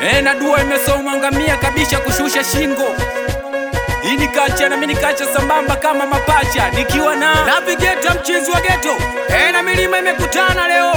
e, na dua imesoma ngamia kabisha kushusha shingo hii ni kacha na mimi nikacha sambamba kama mapacha nikiwa na navigeta mchizi wa geto e, na milima imekutana leo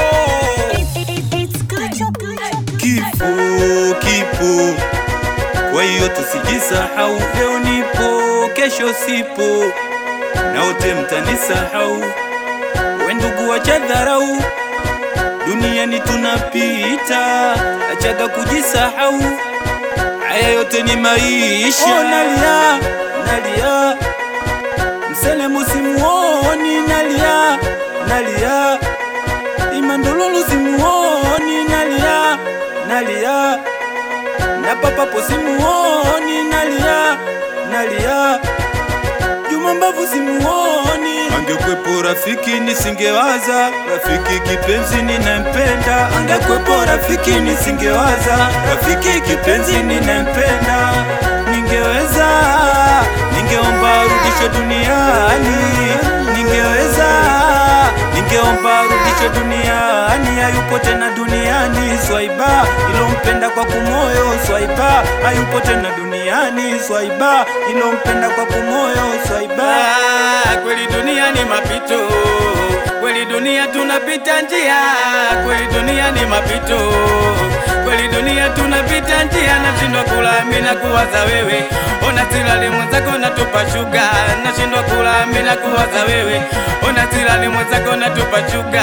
Kifo kipo, kwa hiyo tusijisahau. Leo nipo, kesho sipo, na wote mtanisahau. We ndugu, wacha dharau, duniani tunapita, achaga kujisahau. Haya yote ni maisha. Oh, nalia nalia, msele musimuoni, nalia nalia Imandululu simuoni, nalia nalia, na papapo simuoni, nalia nalia, Juma Mbavu simuoni. Angekwepo rafiki nisingewaza, rafiki kipenzi ninempenda. Angekwepo rafiki nisingewaza, rafiki kipenzi ninempenda. Ningeweza, ningeomba rudisho duniani, ningeweza ningeomba rudisho duniani, hayupo tena duniani. Swaiba ilompenda kwa kumoyo, Swaiba hayupo tena duniani. Swaiba ilompenda kwa kumoyo, Swaiba Ah, kweli dunia ni mapito, kweli dunia tunapita njia, kweli dunia ni mapito, kweli dunia tunapita njia. Nashindwa kula mimi na kuwaza wewe, ona silali mwenzako natupa shuga, nashindwa kula mimi na kuwaza wewe, ona silali mwenzako natupa shuga.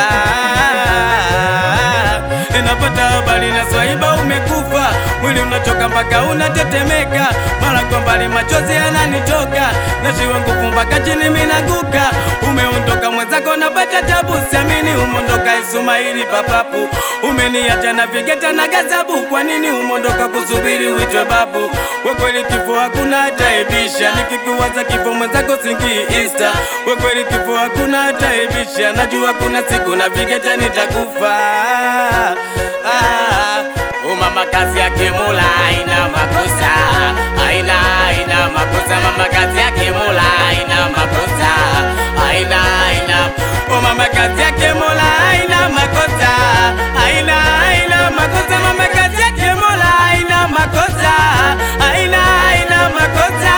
Napata habari na Swaiba umekufa, mwili unachoka mpaka unatetemeka, mara kwa mbali machozi yananitoka, nashiwa nguvu mpaka chini minaguka. Umeondoka mwenzako napata tabu, siamini umondoka Ismaili papapu, umeniacha na vigeta na gazabu. Kwa nini umondoka kusubiri uitwe babu? Kwa kweli kifo hakuna hataibisha, nikikuwaza kifo mwenzako singi Insta. Kwa kweli kifo hakuna hataibisha, najua kuna siku na vigeta nitakufa. Ah, oh mama kazi yake Mola haina makosa, haina haina makosa. Mama kazi yake Mola haina makosa, haina haina. Oh mama kazi yake Mola haina makosa, haina haina makosa. Mama kazi yake Mola haina makosa, haina haina makosa.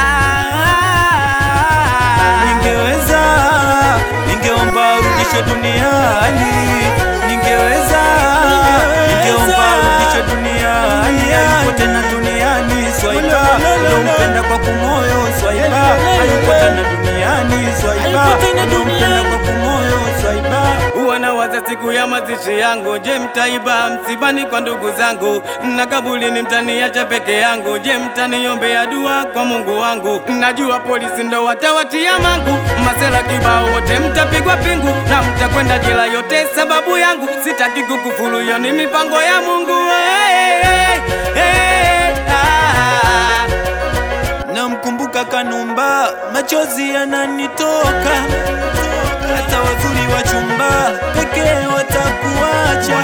ningeweza, ningeomba rudisho duniani, ningeweza, ningeomba rudisho duniani, hayupo tena duniani. Swaiba ulompenda kwa kumoyo, Swaiba hayupo tena duniani. Swaiba ulompenda kwa kumoyo, Swaiba Wanawaza siku ya mazishi yangu, je, mtaiba msibani kwa ndugu zangu, na kabulini mtaniacha peke yangu? Je, mtaniombea dua kwa Mungu wangu? Najua polisi ndo watawatia mangu, masela kibao wote mtapigwa pingu, na mtakwenda jela yote sababu yangu. Sitaki kukufuru, hiyo ni mipango ya Mungu. Hey, hey, hey, ah. Namkumbuka Kanumba, machozi yananitoka, hata wazuri wa chumba pekee watakuacha,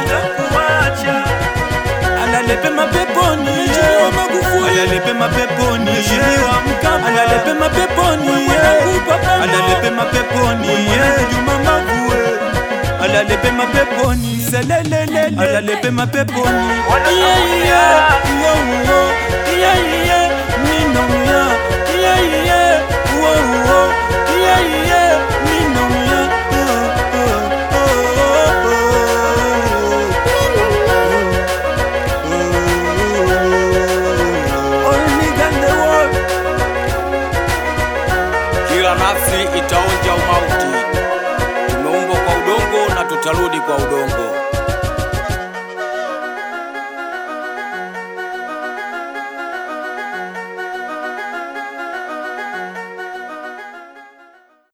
alale pema peponi, alale pema peponi, alale pema peponi, alale pema peponi, Juma Mavue, alale pema peponi, selelelele, alale pema peponi, yeah, yeah, yeah, yeah, yeah, ninaumia, yeah, yeah, oh, oh, yeah, yeah, ninaumia, oh, oh, oh, oh, oh. Only God the world. Kila nafsi itaonja umauti. Tumeumbwa kwa udongo na tutarudi kwa udongo.